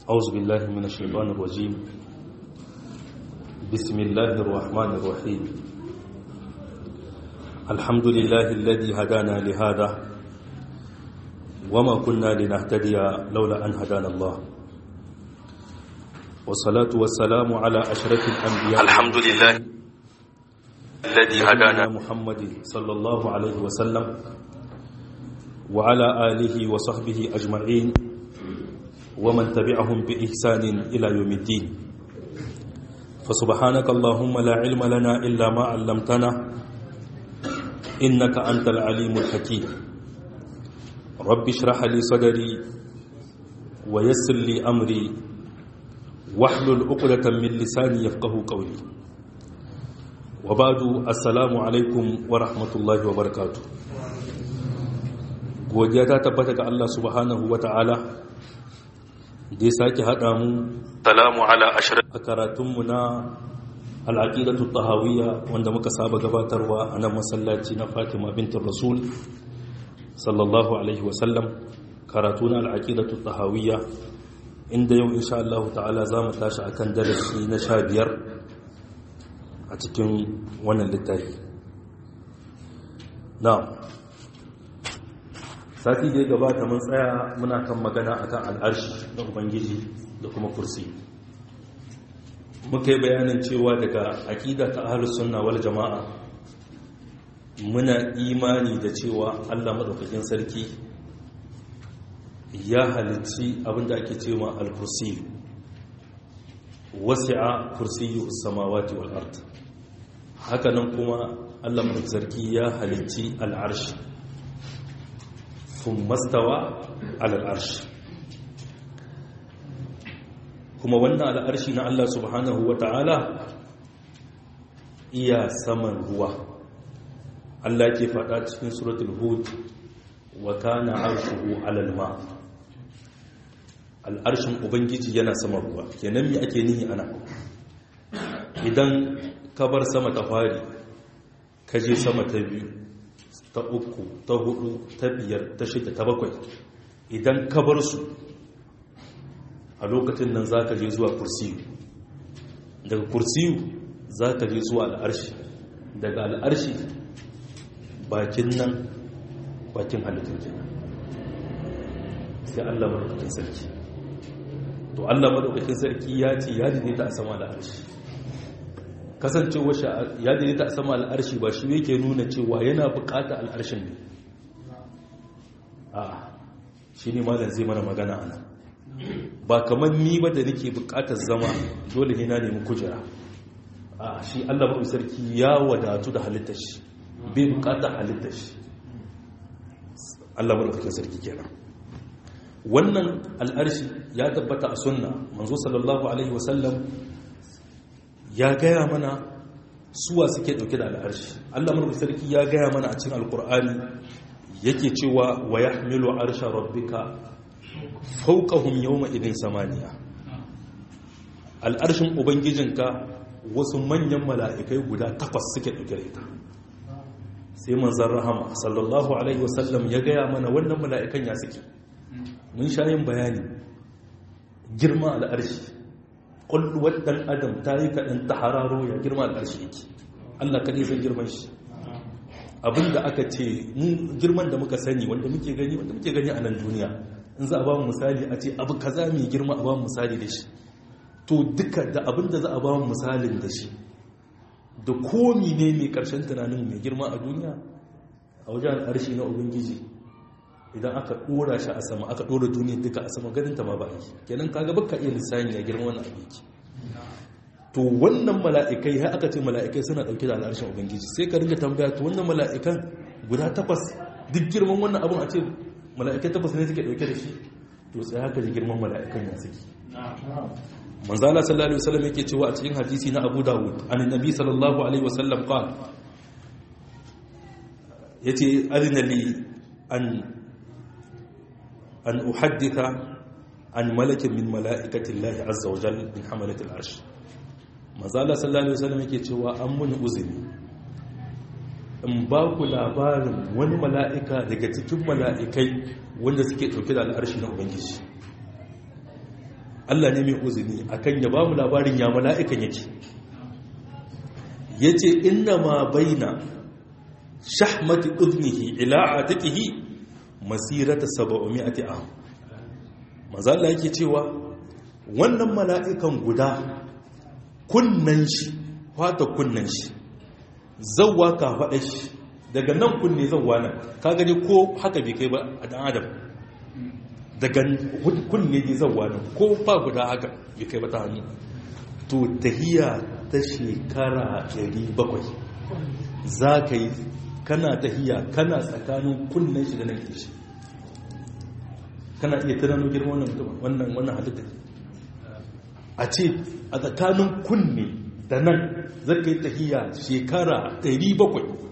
أعوذ بالله من الشيطان الرجيم بسم الله الرحمن الرحيم الحمد لله الذي هدانا لهذا وما كنا لنهتدي لولا أن هدانا الله والصلاة والسلام على أشرف الأنبياء الحمد لله الذي هدانا محمد صلى الله عليه وسلم وعلى آله وصحبه أجمعين ومن تبعهم بإحسان إلى يوم الدين فسبحانك اللهم لا علم لنا إلا ما علمتنا إنك أنت العليم الحكيم رب اشرح لي صدري ويسر لي أمري واحلل عقدة من لساني يفقه قولي وبعد السلام عليكم ورحمة الله وبركاته godiya ta tabbata ga Allah subhanahu wa ta'ala da ya sake haɗa mu salamu ala ashirin a karatunmu na al'aƙidatu tahawiyya wanda muka saba gabatarwa a nan masallaci na fatima bintin rasul sallallahu alaihi wasallam karatu na al'aƙidatu tahawiyya inda yau insha Allah ta'ala za mu tashi akan darasi na sha biyar a cikin wannan littafi na sati da ya gabata mun tsaya muna kan magana akan al'arshi na ubangiji da kuma kursi muka yi bayanin cewa daga aƙida ta ahlus sunna wal jama'a muna imani da cewa Allah madaukakin sarki ya halicci abinda ake cewa al-kursi wasi'a kursiyyu samawati wal ard hakanan kuma Allah madaukakin sarki ya halicci al-arshi ثم استوى على العرش kuma wannan al'arshi na Allah subhanahu wa ta'ala iya saman ruwa Allah ke faɗa cikin suratul hud wa kana arshuhu alal ma al'arshin ubangiji yana saman ruwa kenan mi ake nihi ana idan ka bar sama ta fari ka je sama ta biyu ta uku ta hudu ta biyar ta shida ta bakwai idan ka bar su a lokacin nan za ka je zuwa kursiyu daga kursiyu za ka je zuwa al'arshi daga al'arshi bakin nan bakin halittar kenan sai allah maɗaukakin sarki to allah maɗaukakin sarki ya ce ya daidaita a sama al'arshi kasancewar ya daidaita a sama al'arshi ba shi yake nuna cewa yana bukata al'arshin ne a shi ne malam zai mana magana ana ba kamar ni ba da nake bukatar zama dole ne na nemi kujera a shi allah maɗu sarki ya wadatu da halittar shi bai bukatar halittar shi allah maɗu sarki kenan wannan al'arshi ya tabbata a sunna manzo sallallahu alaihi wasallam ya gaya mana suwa suke dauke da al'arshi Allah murku sarki ya gaya mana a cikin alkur'ani yake cewa wa yahmilu arsha rabbika fawqahum yawma idin samaniya al'arshin ubangijinka wasu manyan mala'ikai guda takwas suke dauke da ita sai manzon rahama sallallahu alaihi wasallam ya gaya mana wannan mala'ikan ya suke mun sha yin bayani girma al'arshi ƙulluwar ɗan adam ta yi kaɗan ta hararo ya girma al'arshi yake allah kaɗai zai girman shi abinda aka ce girman da muka sani wanda muke gani wanda muke gani a nan duniya in za a ba mu misali a ce abu kaza mai girma a ba mu misali da shi to duka da abinda za a ba mu misalin da shi da komi ne mai ƙarshen tunanin mai girma a duniya a wajen al'arshi na ubangiji idan aka dora shi a sama aka dora duniya duka a sama ganin ta ma ba yi kenan kaga baka iya lissani ya girma wannan abin ki to wannan mala'ikai har aka ce mala'ikai suna dauke da al'arshin ubangiji sai ka ringa tambaya to wannan mala'ikan guda takwas duk girman wannan abin a ce mala'ikai takwas ne suke dauke da shi to sai haka ji girman mala'ikan ya saki manzo Allah sallallahu alaihi wasallam yake cewa a cikin hadisi na Abu Dawud annabi sallallahu alaihi wasallam qala yace adina li an أن أحدث عن ملك من ملائكة الله عز وجل من حملة العرش ما زال صلى الله عليه وسلم yake cewa an muni uzuri in ba ku labarin wani mala'ika daga cikin mala'ikai wanda suke ɗauke da al'arshi na ubangiji Allah ne mai uzini akan ya bamu labarin ya mala'ikan yake yace inna ma baina shahmati udnihi ila atiqihi masirata 700 am manzo Allah yake cewa wannan mala'ikan guda kunnan shi fata kunnan shi zawwa ka faɗa shi daga nan kunne zawwa nan ka gani ko haka bai kai ba a dan adam daga kunne ne zawwa nan ko fa guda haka bai kai ba ta hannu to tahiya ta shekara 700 za ka yi kana tahiya kana tsakanin kunnen shi da nan shi kana iya tunano girma wannan wannan halitta a ce a tsakanin kunne da nan zaka yi tahiya shekara 700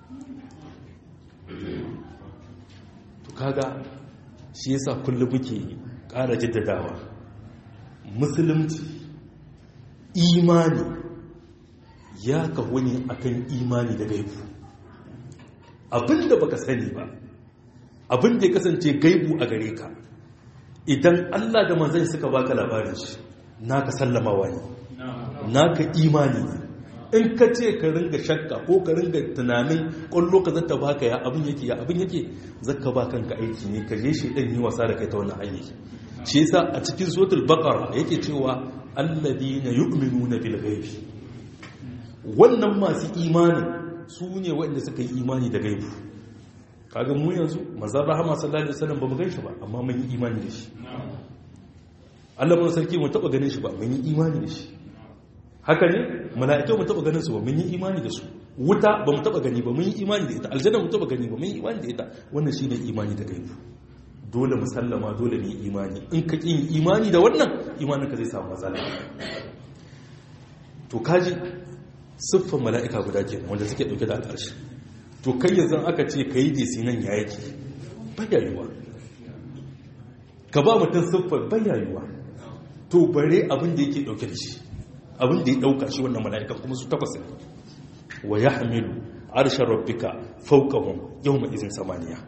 to kaga shi yasa kullum muke ƙara jaddadawa musulunci imani ya kawo ne akan imani da gaibu abinda baka sani ba abinda ya kasance gaibu a gare ka idan Allah da manzan suka baka labarin shi naka sallamawa ne naka imani ne in ka ce ka ringa shakka ko ka ringa tunanin kwallo ka zata baka ya abin yake ya abin yake zaka ba kanka aiki ne ka je shi dan yi wasa da kai ta wannan hanyar shi yasa a cikin suratul baqara yake cewa alladina yu'minuna bil ghaibi wannan masu imanin su ne waɗanda suka yi imani da gaibu kaga mu yanzu manzon rahama sallallahu alaihi wasallam bamu gan shi ba amma mun yi imani da shi Allah mun sarki mu taba ganin shi ba mun yi imani da shi haka ne mala'ikai mu taba ganin su ba mun yi imani da su wuta ba mu taba gani ba mun yi imani da ita aljanna mu taba gani ba mun yi imani da ita wannan shine imani da gaibu dole mu sallama dole mu yi imani in ka kin imani da wannan imanin ka zai samu matsala to kaji siffar mala'ika guda ke wanda suke dauke da al'arshi to kai yanzu aka ce ka yi desi nan ya yake bayayuwa ka ba mutum siffar bayayuwa to bare abin da yake dauke da shi abin da ya dauka shi wannan mala'ikan kuma su takwas ne wa ya hamilu arshen rabbika faukahun yau mai izin samaniya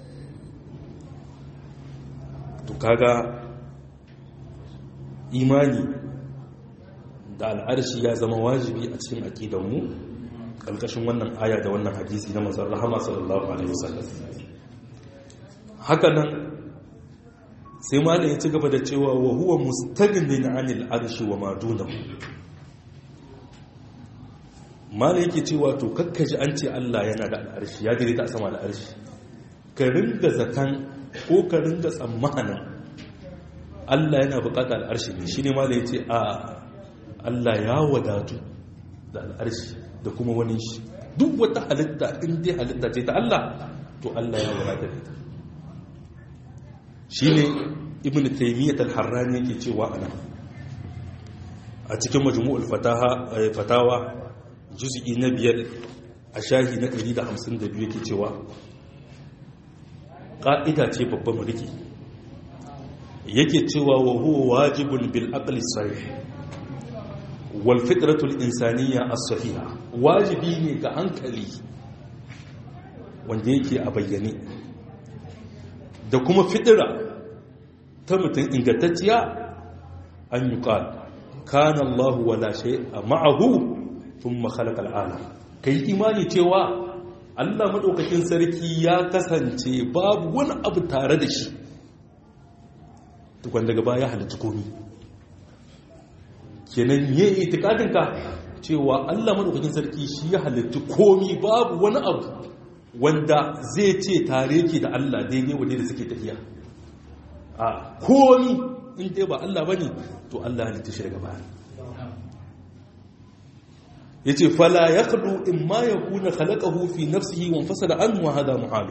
to kaga imani da al'arshi ya zama wajibi a cikin aƙidanmu ƙarƙashin wannan aya da wannan hadisi na manzan rahama sallallahu alaihi wasallam haka nan sai malam ya ci gaba da cewa wa huwa mustaghnin anil arshi wa ma dunahu malam yake cewa to kakkaji an ce Allah yana da al'arshi ya gare ta a sama al'arshi ka ringa zatan ko ka ringa tsammanin Allah yana buƙatar al'arshi ne shine malam ya ce a Allah ya wadatu da al'arshi da kuma wani shi duk wata halitta in dai halitta ce ta Allah to Allah ya wadata da ita shi ne ibn taimiyyat al-harrani yake cewa ana a cikin majmu'ul fatawa juz'i na biyar a shahi na 152 yake cewa ƙa'ida ce babban mulki yake cewa wa huwa wajibun bil aqli sahih walfitratul insaniya as-sahiha wajibi ne ga hankali wanda yake a bayyane da kuma fitira ta mutum ingantacciya an yi ƙal kana Allah wala shay'a ma'ahu thumma khalaqa al-alam kai imani cewa Allah madaukakin sarki ya kasance babu wani abu tare da shi tukwan daga baya halitta komai kenan yi itikadinka cewa Allah madaukakin sarki shi ya halittu komi babu wani abu wanda zai ce tare ke da Allah daidai wadda da suke tafiya a komi in dai ba Allah bane to Allah halitta shi daga baya yace fala yaqdu in ma yakuna khalaqahu fi nafsihi wa fasada an wa hada muhal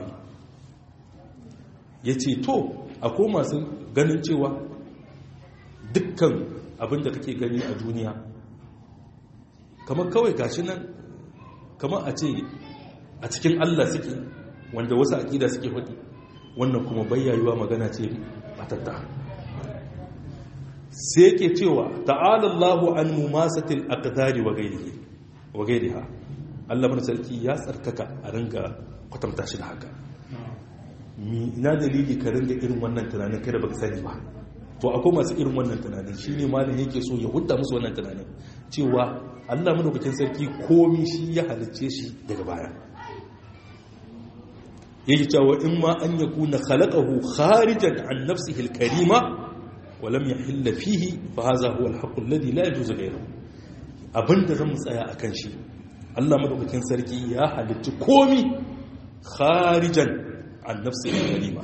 yace to akwai masu ganin cewa dukkan abinda kake gani a duniya kamar kawai gashi nan kamar a ce a cikin Allah suke wanda wasu aƙida suke faɗi wannan kuma bayyayuwa magana ce batatta sai yake cewa ta'ala Allahu an mumasatil aqdari wa ghairihi wa ghairiha Allah bar sarki ya tsarkaka a ringa kwatanta shi da haka mi ina dalili ka ringa irin wannan tunanin kai da baka sani ba to akwai masu irin wannan tunanin shi ne malin yake so ya hudda musu wannan tunanin cewa allah madaukakin sarki komi shi ya halicce shi daga baya yake cewa in ma an ya kuna khalaqahu kharijan an nafsihi al-karima wa lam yahilla fihi fa hadha huwa al-haqqu alladhi la yajuzu ghayruhu abinda zan tsaya akan shi Allah madaukakin sarki ya halicci komi kharijan an nafsihi al-karima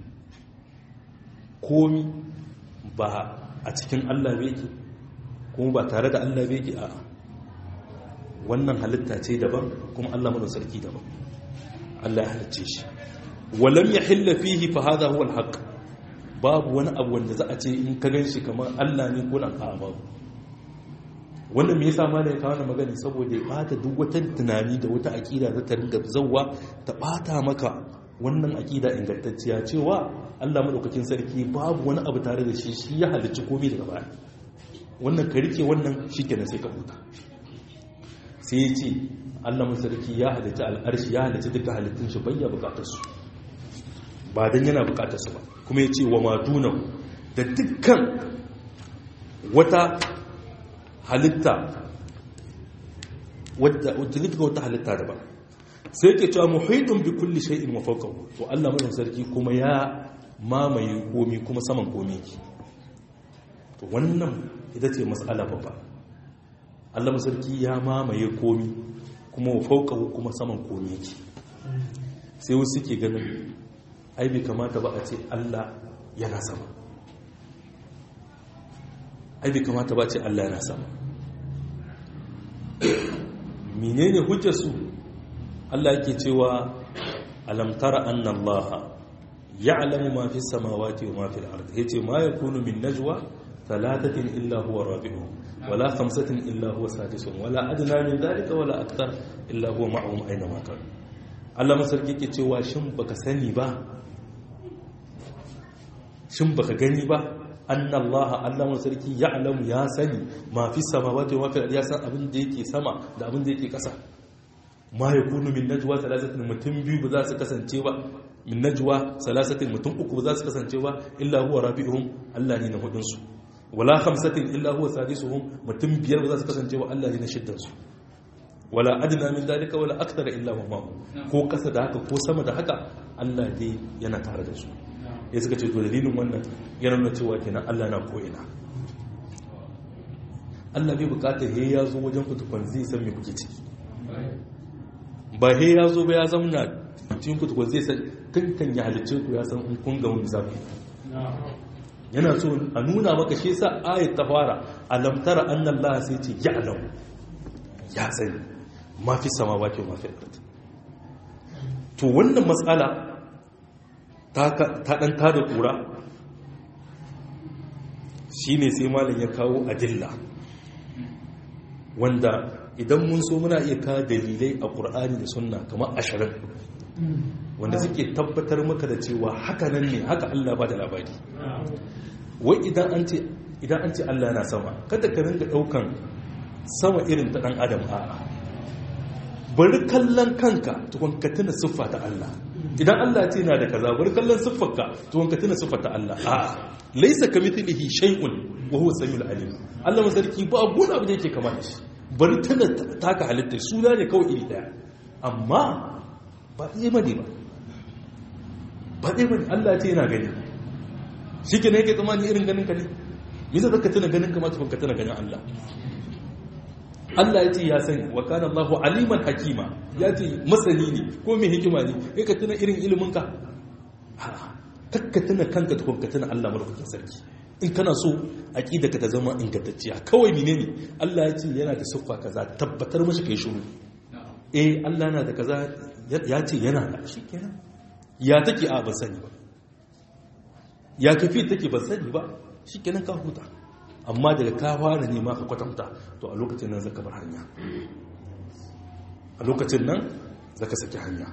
komi ba a cikin Allah yake kuma ba tare da Allah yake a wannan halitta ce daban kuma Allah madaukakin sarki daban Allah ya halicce shi walam yahilla fihi fa hadha huwa al-haqq babu wani abu wanda za a ce in ka ganshi kamar Allah ne ko nan a babu wannan me yasa malai ka wannan magana saboda ya bata duk wata tunani da wata aqida za ta ringa zawwa ta bata maka wannan aqida ingantacciya cewa Allah madaukakin sarki babu wani abu tare da shi shi ya halicci komai daga baya wannan ka rike wannan shikenan sai ka huta sai ya ce Allah masarki ya halitta al'arshi ya halitta duka halittun shi bayya bukatarsu ba don yana bukatarsu ba kuma ya ce wa madunan da dukkan wata halitta wadda duka wata halitta da ba sai ke cewa muhaidun bi kulli shay'in wa fawqahu to Allah masarki kuma ya mamaye komi kuma saman komi ki to wannan ita ce mas'ala babba Allah masarki ya mamaye komi kuma faukahu kuma saman komi yake sai wasu ke ganin ai bai kamata ba a ce Allah yana sama ai bai kamata ba a ce Allah yana sama menene hujjar su Allah yake cewa alam tara anna Allah ya'lamu ma fi samawati wa ma fi al-ard yace ma yakunu min najwa thalathatin illa huwa rabi'uhum ولا خمسة إلا هو سادسهم ولا أدنى من ذلك ولا أكثر إلا هو معهم أينما كانوا Allah masarki ke cewa shin baka sani ba shin baka gani ba anna Allah Allah masarki ya alamu ya sani ma fi samawati wa fil ya san abin da yake sama da abin da yake kasa ma yakunu min najwa salasatin mutum biyu ba za su kasance ba min najwa salasatin mutum uku ba za su kasance ba illa huwa rabi'uhum Allah ne na hudun su wala khamsatin illa huwa sadisuhum mutum biyar ba za su kasance wa Allah ne na shiddan su wala adna min dalika wala akthar illa huwa ma'u ko kasa da haka ko sama da haka Allah dai yana tare da su ya suka ce to dalilin wannan yana nuna cewa kenan Allah na ko ina Allah bai bukata he ya zo wajen ku tukun zai san me kuke ciki ba he ya zo ba ya zamna cikin ku tukun zai san kankan ya halicce ku ya san in kun ga wani zafi yana so a nuna maka shi sa ayat ta fara alam tara anna Allah sai ce ya'lam ya sani ma fi samawati wa ma fi ard to wannan matsala ta ta dan tada kura shine sai malam ya kawo adilla wanda idan mun so muna iya kawo dalilai a Qur'ani da Sunna kamar ashirin wanda suke tabbatar maka da cewa haka nan ne haka Allah ba da labari wai idan an ce idan an ce Allah yana sama kada ka ringa daukan sama irin ta dan adam a'a bari kallon kanka tukun ka tuna siffa ta Allah idan Allah ce yana da kaza bari kallon siffarka tukun ka tuna siffa ta Allah a'a laysa kamithlihi shay'un wa huwa samiul alim Allah masarki ba abu abu da yake kama da shi bari tuna taka halitta suna ne kawai iri daya amma ba ɗaya bane ba ba ɗaya bane Allah ce yana gani shi ke ne yake tsammani irin ganin ka ne nisa zaka tuna ganin kamata ka tuna ganin Allah Allah ya ce ya sani wa kana Allahu aliman hakima ya ce masani ne ko mai hikima ne kai ka tuna irin ilimin ka kakka tuna kanka tukun ka tuna Allah madaukakin sarki in kana so aqida ka ta zama ingantacciya kawai menene Allah ya ce yana da siffa kaza tabbatar mashi kai shiru eh Allah yana da kaza ya ce yana da shi kenan ya take a ban sani ba ya kafi take ban sani ba shi kenan ka huta amma daga ka fara nema ka kwatanta to a lokacin nan zaka bar hanya a lokacin nan zaka saki hanya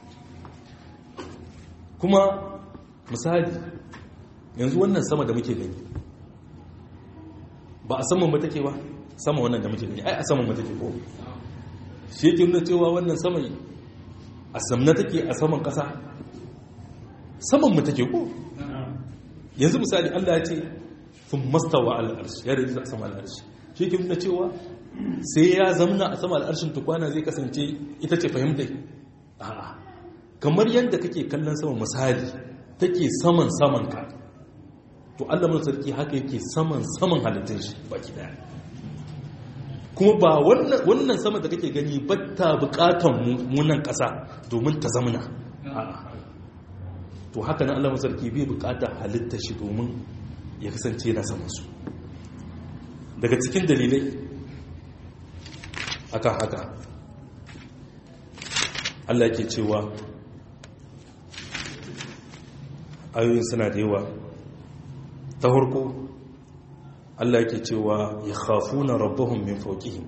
kuma misali yanzu wannan sama da muke gani ba a saman ba take ba sama wannan da muke gani ai a saman ba take ko shi yake nuna cewa wannan sama a samna take a saman kasa saman mu take ko yanzu misali Allah ya ce sun mastawa al'arshi ya rinja a sama al'arshi shi ke nuna cewa sai ya zamna a sama al'arshin tukwana zai kasance ita ce fahimtai a'a kamar yadda kake kallon sama misali take saman saman ka to Allah mun sarki haka yake saman saman halittun shi baki daya kuma ba wannan sama da kake gani batta bukatan munan kasa domin ta zamna to haka nan Allah mun sarki bai bukata halitta shi domin ya kasance yana saman su daga cikin dalilai akan haka Allah ke cewa ayoyin suna da yawa ta harko Allah yake cewa ya khafuna rabbahum min fawqihim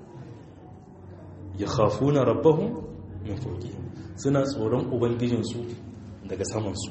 ya khafuna rabbahum min fawqihim suna tsoron ubangijinsu daga samansu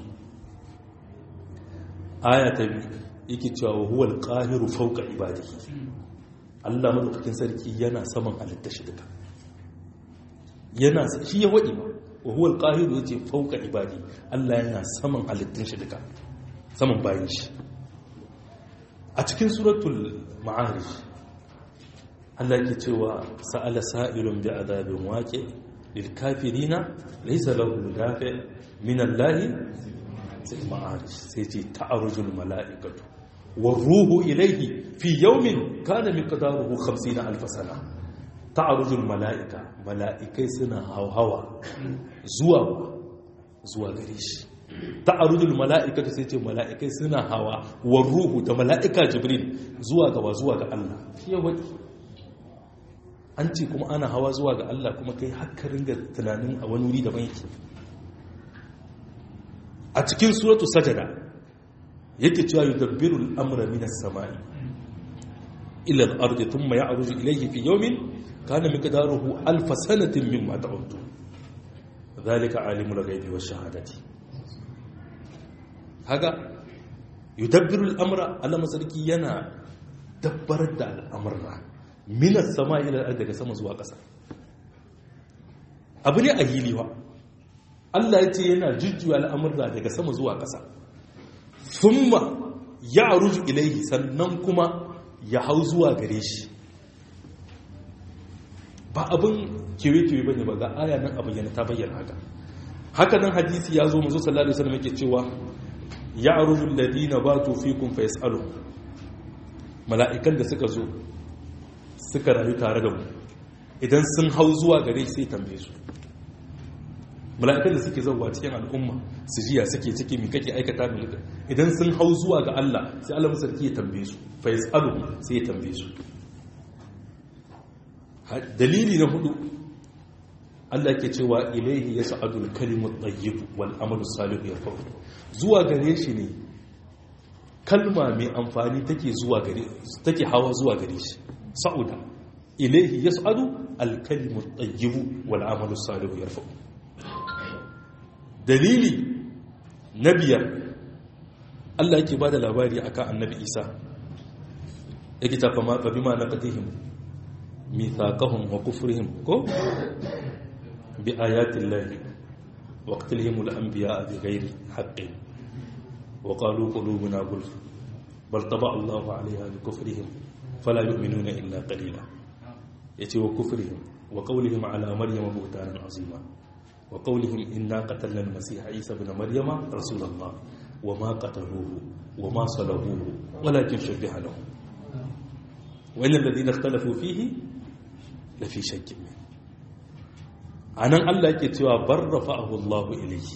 aya ta biyu yake cewa wa huwal qahiru fawqa ibadihi Allah madaukakin sarki yana saman halitta shi duka yana shi ya wadi ba wa huwal qahiru yace fawqa ibadi Allah yana saman halittun shi duka saman bayin shi a cikin suratul ma'arij Allah yake cewa sa'ala sa'ilun bi adabin waqi lil kafirina laysa lahu dafi min Allah sai ma'arij sai ce ta'arujul mala'ikatu war ruhu ilayhi fi yawmin kana miqdaruhu 50 alf sana ta'arujul mala'ika mala'ikai suna hawa zuwa zuwa gare shi ta'arujul mala'ikatu sai ce mala'ikai suna hawa war ruhu da mala'ika jibril zuwa gaba zuwa ga Allah fiye wadi an ce kuma ana hawa zuwa ga Allah kuma kai haka ringa tunanin a wani wuri daban yake a cikin suratu sajada yake cewa yudabbiru al-amra min as-sama'i ila al-ardi thumma ya'ruju ilayhi fi yawmin kana miqdaruhu alf sanatin mimma ta'uddu dhalika alimul ghaibi wash-shahadati haga yudabbiru al-amra Allah masarki yana dabbarar da al'amurra min as-sama'i ila al-ardi daga sama zuwa ƙasa abu ne a hiliwa Allah ya ce yana jujjuya al'amurra daga sama zuwa ƙasa thumma ya'ruju ilayhi sannan kuma ya hau zuwa gare shi ba abin kewe-kewe ba ne ba ga aya nan abin yana ta bayyana haka haka nan hadisi ya zo mazu sallallahu alaihi wasallam yake cewa ya arujul ladina batu fikum fa yasalu mala'ikan da suka zo suka rayu tare da mu idan sun hau zuwa gare sai tambaye su mala'ikan da suke zauwa cikin al'umma su jiya suke ciki mi kake aikata mi idan sun hau zuwa ga Allah sai Allah sarki ya tambaye su fa yasalu sai ya tambaye su dalili na hudu Allah ke cewa ilaihi ya sa'adul kalimut tayyib wal amalu salihu yarfa'u zuwa gare shi ne kalma mai amfani take zuwa gare take hawa zuwa gare shi sa'uda ilaihi ya sa'adu al kalimut tayyib wal amalu salihu yarfa'u dalili na biyar Allah yake bada labari akan annabi Isa yake ta fama fa bima naqatihim mithaqahum wa kufrihim ko bi ayati llahi wa qatlihim al anbiya bi ghairi haqqin wa qalu qulubuna gulf bal taba Allahu 'alayha bi kufrihim fala yu'minuna illa qalila yace wa kufrihim wa qawlihim 'ala maryama buhtanan 'azima wa qawlihim inna qatalna al masiha isa ibn maryama rasulullah wa ma qataluhu wa ma salabuhu walakin shubbiha lahum wa innal ladina ikhtalafu fihi lafi shakkin min a nan allah ke cewa bar rafa'ahu Allah ilayhi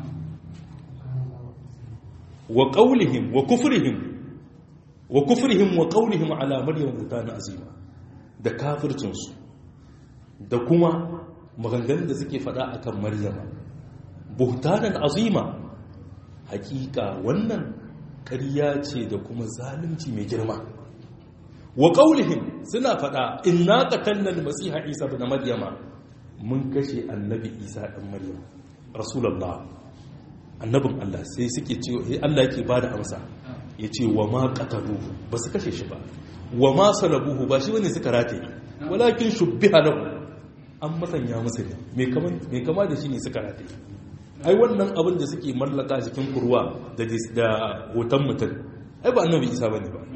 wa qawlihim wa kufrihim wa kufrihim wa qawlihim ala maryam butana azima da kafircinsu da kuma maganganun da suke fada akan maryama buhtanan azima hakika wannan ƙarya ce da kuma zalunci mai girma wa ƙaunihim suna faɗa inna qatalna al-masiha isa ibn maryama mun kashe annabi isa ɗan maryam rasulullah annabin Allah sai suke ce eh Allah yake bada amsa yace wa ma qataluhu ba su kashe shi ba wa ma salabuhu ba shi bane suka rataye walakin shubbiha lahu an masanya musu ne me kaman me kama da shi ne suka rataye ai wannan abin da suke mallaka cikin kurwa da da hoton mutum ai ba annabi isa bane ba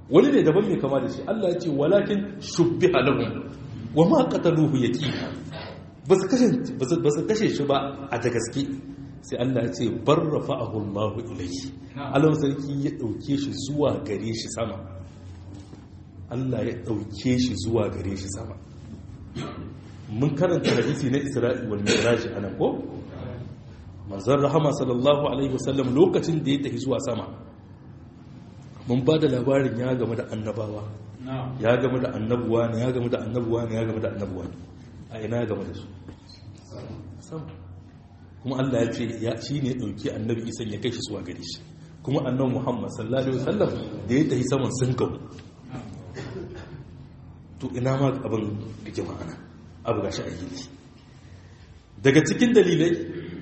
wani ne daban mai kama da shi Allah ya ce walakin shubbiha lahum wa ma qataluhu yaqina ba su kashe ba su kashe shi ba a da gaske sai Allah ya ce bar rafa'ahu Allah ilayhi Allah sarki ya dauke shi zuwa gare shi sama Allah ya dauke shi zuwa gare shi sama mun karanta hadisi na Isra'i wal Mi'raj anan ko manzon rahama sallallahu alaihi wasallam lokacin da ya tafi zuwa sama mun ba da labarin ya game da annabawa ya game da annabuwa ne ya game da annabuwa ne ya game da annabuwa ne a ina ya game da su sama kuma Allah ya ce ya shi ne ɗauki annabi isan ya kai shi zuwa gare shi kuma annabi muhammad sallallahu alaihi wasallam da ya tafi saman sun gamu to ina ma abin rike ma'ana abu gashi a yi daga cikin dalilai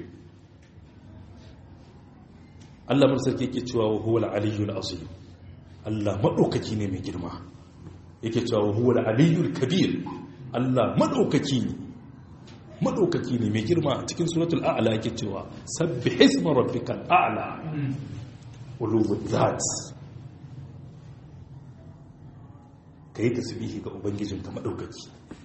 Allah mun sarki yake cewa wa huwa al-aliyyul azim Allah madaukaki ne mai girma yake cewa wa huwa al-aliyyul kabir Allah madaukaki ne madaukaki ne mai girma a cikin suratul a'la yake cewa sabbih isma rabbikal a'la ulul zat kai tasbihi ga ubangijinka madaukaki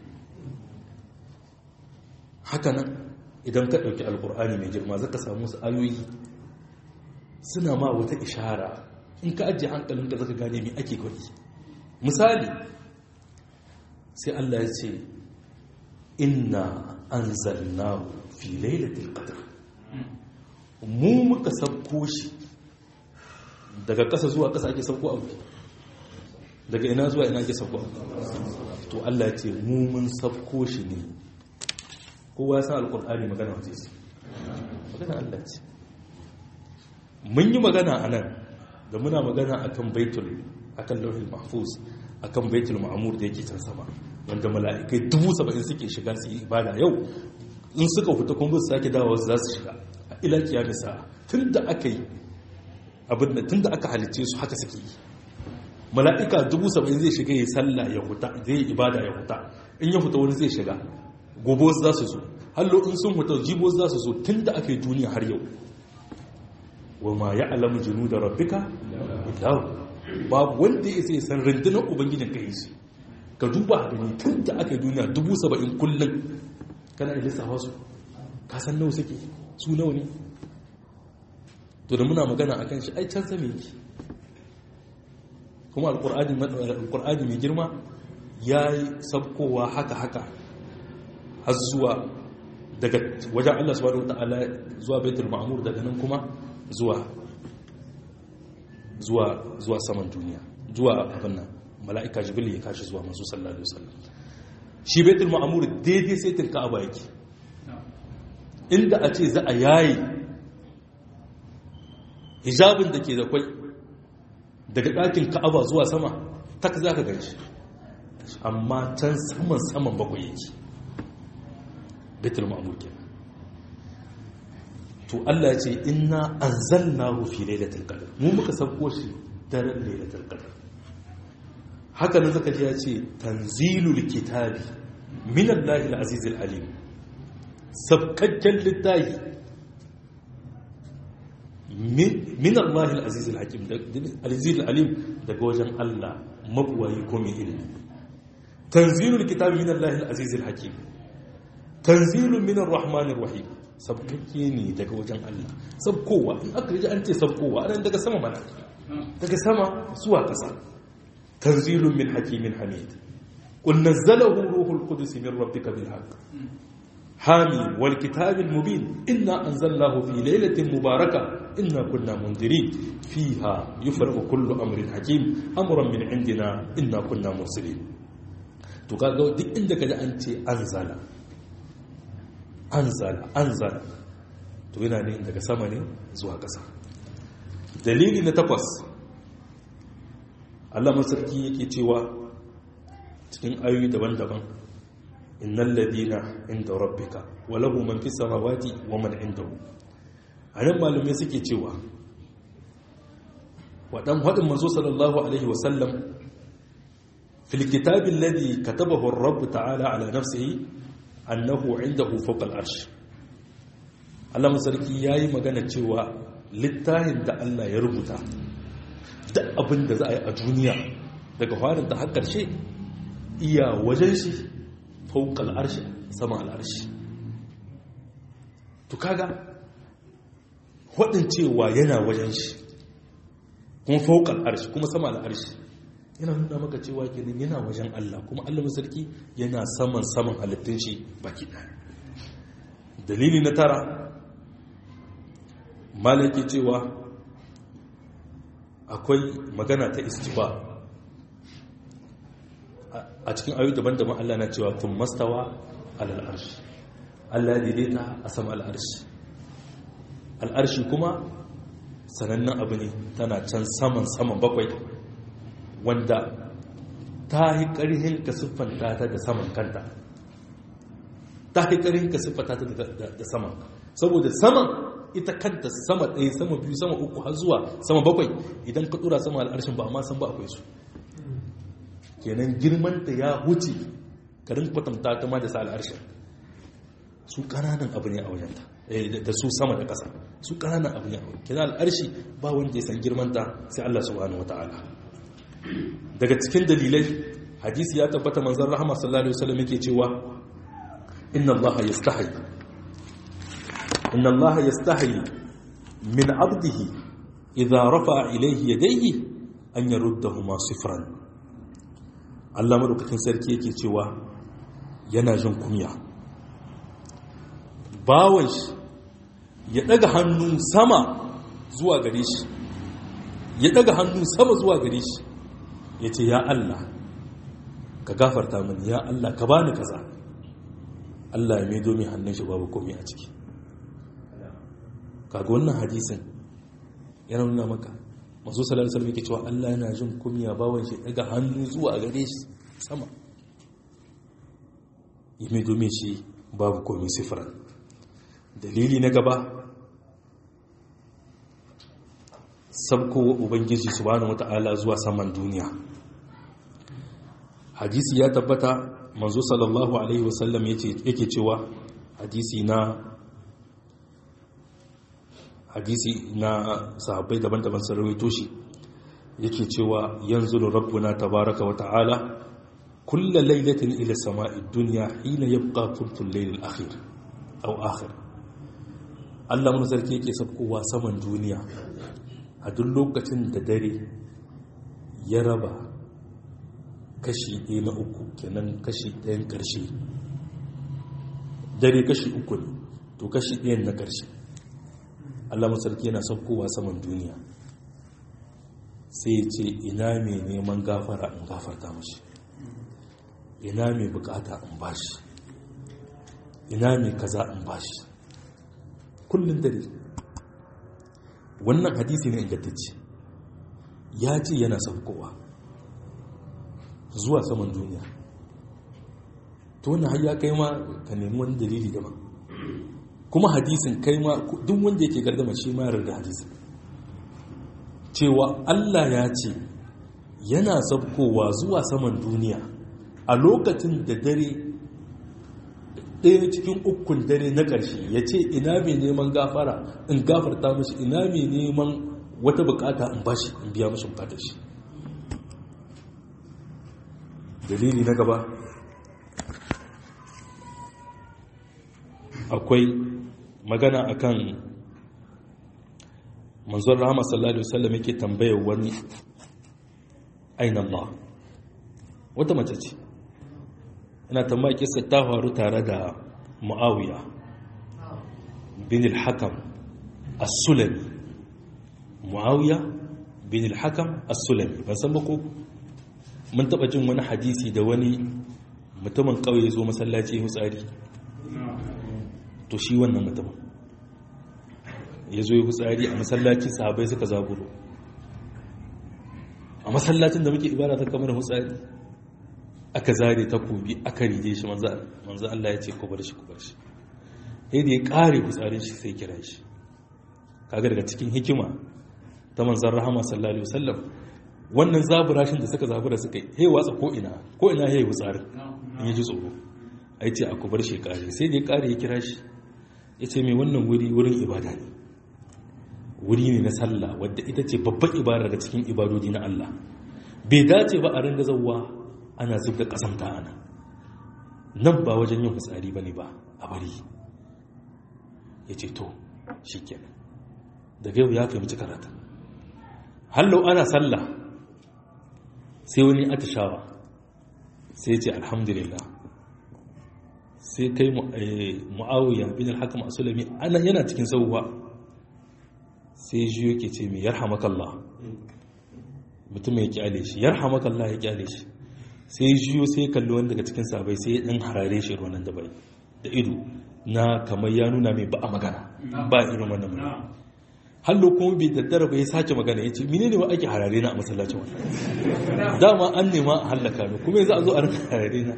haka nan idan ka dauki alqur'ani mai girma zaka samu su ayoyi suna ma wata ishara in ka ajiye hankalin da zaka gane me ake kwari misali sai Allah ya ce inna anzalnahu fi lailatul qadr mu muka sabko shi daga ƙasa zuwa ƙasa ake sabko abu daga ina zuwa ina ake sabko abu to Allah ya ce mu mun sabko shi ne kowa ya san alqur'ani magana wace ce magana Allah ce mun yi magana a nan da muna magana a kan baitul a kan lauhin mahfuz a kan baitul ma'amur da yake can sama wanda mala'ikai dubu saba'in suke shiga su yi ibada yau in suka fita kuma su sake dawa za su shiga a ilakiya misa tun da aka yi abin da tun da aka halicce su haka suke yi mala'ika dubu saba'in zai shiga ya sallah ya huta zai yi ibada ya huta in ya huta wani zai shiga gobe za su zo hallo in sun huta jibo za su zo tun da aka yi duniya har yau wa ma ya alamu jinu da rabbika illahu babu wanda ya sai san rundunar ubangijin ka yi ka duba gani tun da aka yi duniya dubu saba'in kullum kana ilisa wasu ka san nawa suke su nawa ne to da muna magana akan shi ai can same yake kuma alkur'ani mai girma ya yi sabkowa haka haka har zuwa daga wajen Allah subhanahu wa ta'ala zuwa baitul ma'mur daga nan kuma zuwa zuwa zuwa saman duniya zuwa abin nan mala'ika jibril ya kashi zuwa manzo sallallahu alaihi wasallam shi baitul ma'mur daidai sai tilka aba yake inda a ce za a yayi hijabin da ke da kwai daga ɗakin ka'aba zuwa sama tak za ka ganshi amma can saman saman bakwai yake baitul ma'mur kenan to Allah ya ce inna anzalnahu fi lailatul qadr mu muka sauko shi daren lailatul qadr haka nan zaka ji ya ce tanzilul kitabi min Allahi al-aziz al-alim sabkakken littafi min Allahi al-aziz al-hakim al-aziz al-alim daga wajen Allah mabuwayi ko mai ilimi tanzilul kitabi min Allahi al-aziz al-hakim tanzilun min ar-rahman ar-rahim sabkakke ne daga wajen Allah sabkowa in aka ji an ce sabkowa anan daga sama mana daga sama zuwa ƙasa tanzilun min hakimin hamid qul nazzalahu ruhul qudus min rabbika bil haqq hami wal kitabil mubin inna anzalnahu fi laylatin mubaraka inna kunna mundirin fiha yufraqu kullu amrin hakim amran min indina inna kunna mursalin to kaga duk inda kaji an ce anzala anzala anzala to yana ne daga sama ne zuwa ƙasa dalili na takwas Allah masarki yake cewa cikin ayoyi daban-daban innal ladina inda rabbika wa lahu man fis samawati wa man indahu anan malume suke cewa wadan hadin manzo sallallahu alaihi wa sallam fil kitabi alladhi katabahu ar-rabb ta'ala ala nafsihi annahu indahu fawqa al-arsh Allah masarki yayi magana cewa littafin da Allah ya rubuta duk abin da za a yi a duniya daga farin ta har ƙarshe iya wajen shi fauƙal arshi sama al'arshi to kaga waɗin cewa yana wajen shi kuma fauƙal arshi kuma sama al'arshi yana nuna maka cewa kenan yana wajen Allah kuma Allah sarki yana saman saman halittun shi baki ɗaya dalili na tara malaki cewa akwai magana ta istifa a cikin ayu daban-daban Allah na cewa tun mastawa alal arshi Allah daidaita a sama al'arshi al'arshi kuma sanannen abu ne tana can saman saman bakwai wanda ta yi ƙarhin ka siffanta ta da saman kanta ta yi ƙarhin ka siffanta ta da saman saboda saman ita kanta sama ɗaya sama biyu sama uku har zuwa sama bakwai idan ka ɗura sama al'arshin ba amma san ba akwai su kenan girmanta ya wuce karin kwatanta ta ma da sa al'arshin su ƙananan abu ne a wajenta da su sama da ƙasa su ƙananan abu ne a wajen kenan al'arshi ba wanda ya san girmanta sai Allah subhanahu wa ta'ala daga cikin dalilai hadisi ya tabbata manzon rahama sallallahu alaihi wasallam yake cewa inna allaha yastahi inna allaha yastahi min 'abdihi idza rafa'a ilayhi yadayhi an yaruddahuma sifran Allah madaukakin sarki yake cewa yana jin kunya bawon shi ya daga hannu sama zuwa gare shi ya daga hannu sama zuwa gare shi ya ce ya Allah ka gafarta mini ya Allah ka bani kaza Allah ya maido mai hannun shi babu komai a ciki kaga wannan hadisin yana nuna maka masu salar salmi ke cewa Allah yana jin kumiya bawan shi daga hannu zuwa gare shi sama ya maido mai shi babu komai sifiran dalili na gaba sabko ubangiji subhanahu wata'ala zuwa saman duniya hadisi ya tabbata manzo sallallahu alaihi wasallam yake cewa hadisi na hadisi na sahabbai daban-daban sun rawaito shi yake cewa yanzu rabbuna tabaraka wa ta'ala kulla lailatin ila sama'i dunya hina yabqa thuluthul layl al-akhir aw akhir Allah mun sarki yake sabkowa saman duniya a duk lokacin da dare ya raba kashi ɗaya na uku kenan kashi ɗayan ƙarshe dare kashi uku ne to kashi ɗayan na ƙarshe allah masarki yana saukowa saman duniya sai ya ce ina mai neman gafara in gafarta mashi ina mai bukata in bashi ina mai kaza in bashi kullum dare wannan hadisi ne ingantacce ya ce yana saukowa zuwa saman duniya to wannan har ya kai ma ka nemi wani dalili daban kuma hadisin kai ma duk wanda yake gardama shi ma da hadisin cewa Allah ya ce yana saukowa zuwa saman duniya a lokacin da dare ɗaya cikin ukun dare na ƙarshe ya ce ina mai neman gafara in gafarta mashi ina mai neman wata bukata in bashi in biya mashi bukatar shi dalili na gaba akwai magana akan manzon rahama sallallahu alaihi wasallam yake tambayar wani aina Allah wata mace ce ina tambaya kisa ta faru tare da muawiya bin al-hakam as-sulami muawiya bin al-hakam as-sulami ban san ba ko mun taba jin wani hadisi da wani mutumin kauye zo masallaci hutsari to shi wannan mutumin ya zo yi hutsari a masallaci sahabai suka zaburo a masallacin da muke ibada ta kamar hutsari aka zare ta kobi aka rige shi manzo Allah ya ce ku bar shi ku bar shi sai da ya kare hutsarin shi sai kira shi kaga daga cikin hikima ta manzon rahama sallallahu alaihi wasallam wannan zaburashin da suka zabura suka yi hey watsa ko ina ko ina hey hutsarin in yaji tsoro ai ce a ku bar shi kare sai da ya kare ya kira shi ya ce mai wannan wuri wurin ibada ne wuri ne na sallah wadda ita ce babban ibada daga cikin ibadodi na Allah bai dace ba a ringa zauwa ana zub da ƙasanta ana nan ba wajen yin fitsari ba ne ba a bari ya ce to shi kenan daga yau ya fahimci karata hallau ana sallah sai wani atishawa sai ce alhamdulillah sai kai mu'awiyar bin al-hakam asulami ana yana cikin sauwa sai ji yake ce mai yarhamakallah mutum ya kyale shi yarhamakallah ya kyale shi sai jiyo sai kalli wani daga cikin sabai sai dan harare shi ruwan da bai da ido na kamar ya nuna mai ba a magana ba irin wannan magana hallo kuma bai daddara ba ya sake magana ya ce mine ne ba ake harare na a masallacin wannan dama an nema a hallaka ne kuma yanzu a zo a rinka harare na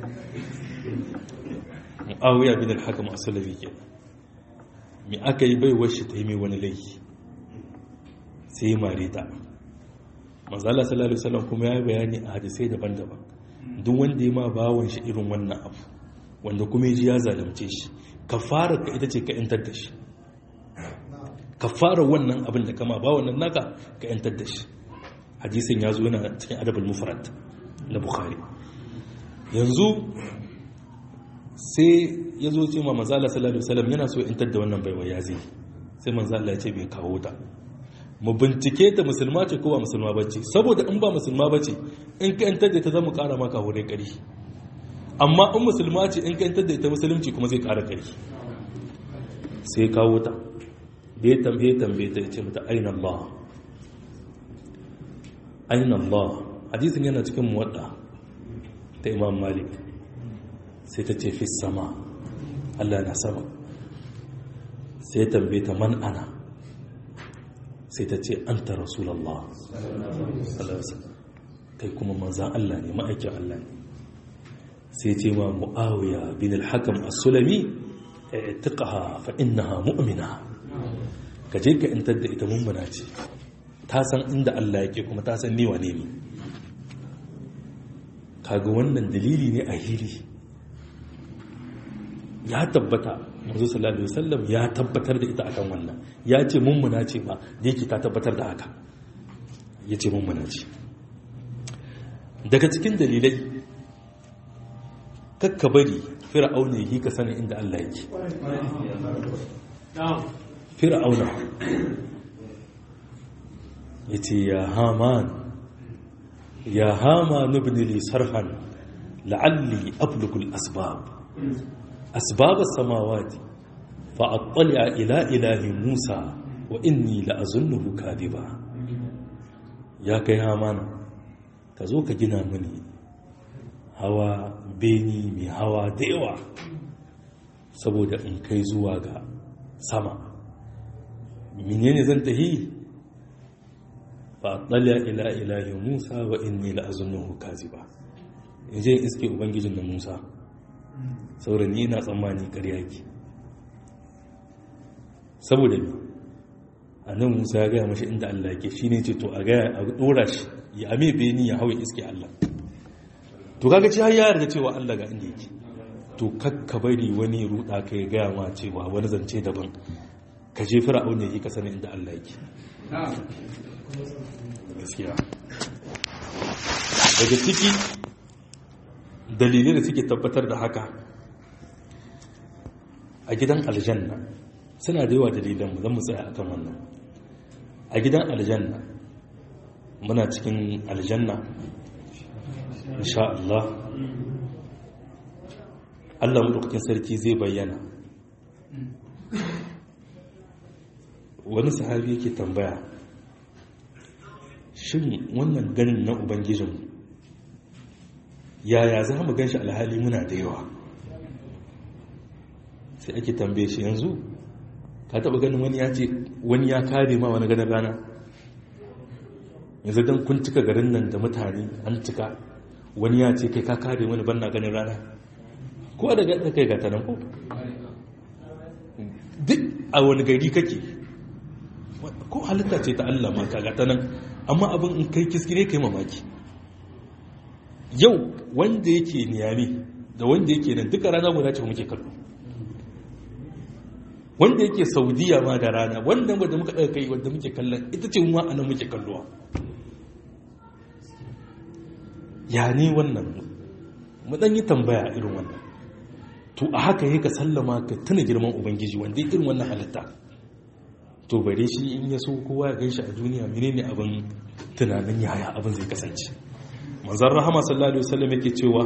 mu'awiya bin al-hakam as-salafi ke me aka yi baiwar shi ta yi mai wani laifi sai ya mare ta manzala sallallahu alaihi wasallam kuma ya bayani a hadisai daban-daban duk wanda ya ma bawon shi irin wannan abu wanda kuma ya ji ya zalunce shi ka fara ka ita ce ka yantar da shi ka fara wannan abin da kama ba wannan naka ka yantar da shi hadisin ya zo yana cikin adabul mufrad na bukhari yanzu sai ya zo ce ma manzala sallallahu alaihi wasallam yana so yantar da wannan baiwa ya zai sai manzala ya ce bai kawo ta mu bincike ta musulma ce ko ba musulma bace saboda in ba musulma bace in ka yantar da ta zama kara maka wurin kari amma in musulma ce in ka yantar da ita musulunci kuma zai kara kari sai kawo ta da ya tambaye tambaye ta ce mata aina Allah aina Allah hadisin yana cikin muwadda ta Imam Malik sai ta ce fi sama Allah na sama sai ya tambaye ta man ana sai ta ce an ta rasulallah kai kuma manzan Allah ne ma'aikin Allah ne sai ce ma mu'awiya bin al-hakam as-sulami i'tiqaha fa innaha mu'mina ka je ka intar da ita mummuna ce ta san inda Allah yake kuma ta san ni wane ne kaga wannan dalili ne a hili ya tabbata manzo sallallahu alaihi wasallam ya tabbatar da ita akan wannan ya ce mummuna ce ba da yake ta tabbatar da haka ya ce mummuna ce daga cikin dalilai kakka bari fir'auna yi ka sani inda Allah yake fir'auna ya ce ya haman ya hama nubni li sarhan la'alli ablugul asbab أسباب السماوات فأطلع إلى إله موسى وإني لأظنه كاذبا يا كي هامان كزوك جنا مني هوا بيني مي هوا ديوا saboda in kai zuwa ga sama menene zan tahi fa tsalla ila ilahi musa wa inni la azunnuhu kaziba in je iske ubangijin da musa saboda ni na tsammani ƙarya ke saboda ne a nan musa ya gaya mashi inda allah ke shi ne ce to a gaya a ɗora shi ya ame beni ya hawa iske allah to kaga ci har ya yarda cewa allah ga inda yake to kakka bari wani ruɗa ka ya gaya ma cewa wani zance daban ka je fir'aun ne ka sani inda allah yake gaskiya daga ciki dalilai da suke tabbatar da haka a gidan aljanna suna da yawa dalilan mu zan mu tsaya akan wannan a gidan aljanna muna cikin aljanna insha Allah Allah madaukakin sarki zai bayyana wani sahabi yake tambaya shin wannan ganin na ubangijinmu yaya za mu gan shi alhali muna da yawa sai ake tambaye shi yanzu ka taba ganin wani ya ce wani ya kare ma wani ganin rana yanzu don kun cika garin nan da mutane an cika wani ya ce kai ka kare wani banna ganin rana ko da gaɗa kai gata nan ko duk a wani gari kake ko halitta ce ta Allah ma ka gata nan amma abin in kai kiskire kai mamaki yau wanda yake niyami da wanda yake nan duka rana guda ce muke kallo wanda yake saudiya ma da rana wanda wadda muka ɗaga kai wadda muke kallon ita ce ma anan muke kallowa ya ne wannan mu dan yi tambaya irin wannan to a haka yake sallama ka tuna girman ubangiji wanda ya irin wannan halitta to bare shi in ya so kowa ya gaishe a duniya menene abin tunanin yaya abin zai kasance manzon rahama sallallahu alaihi wasallam yake cewa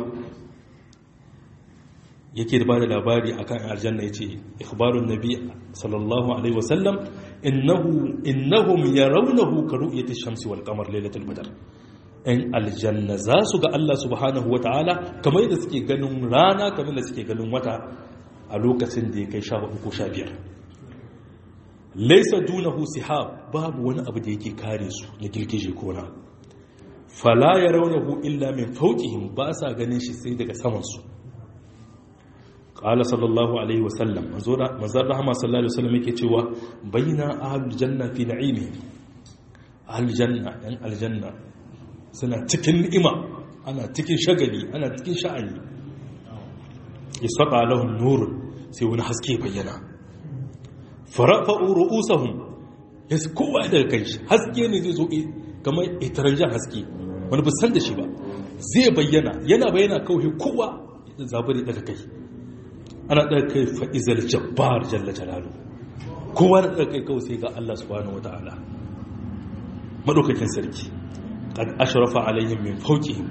yake da bada labari akan aljanna yace ikhbarun nabi sallallahu alaihi wasallam innahu innahum yarawnahu ka ru'yati shamsi wal qamar lailatul badr in aljanna za su ga Allah subhanahu wataala kamar da suke ganin rana kamar da suke ganin wata a lokacin da ya kai 14 ko 15 laysa dunahu sihab babu wani abu da yake kare su na girgije ko na fala yarawnahu illa min fawqihim ba sa ganin shi sai daga saman su qala sallallahu alaihi wasallam manzon rahama sallallahu alaihi wasallam yake cewa baina ahlul janna fi na'imi ahlul janna yan aljanna suna cikin ni'ima ana cikin shagali ana cikin sha'ani yasqa lahum nur sai wani haske bayyana farafa'u ru'usahum yas kowa daga kai haske ne zai zo kamar itaranjan haske wani ba san da shi ba zai bayyana yana bayyana kawai kowa zabari daga kai ana ɗaga kai fa'izar jabbar jalla jalalu kowa na ɗaga kai kawai sai ga Allah subhanahu wa ta'ala maɗaukakin sarki ƙad ashrafa alaihim min fawqihim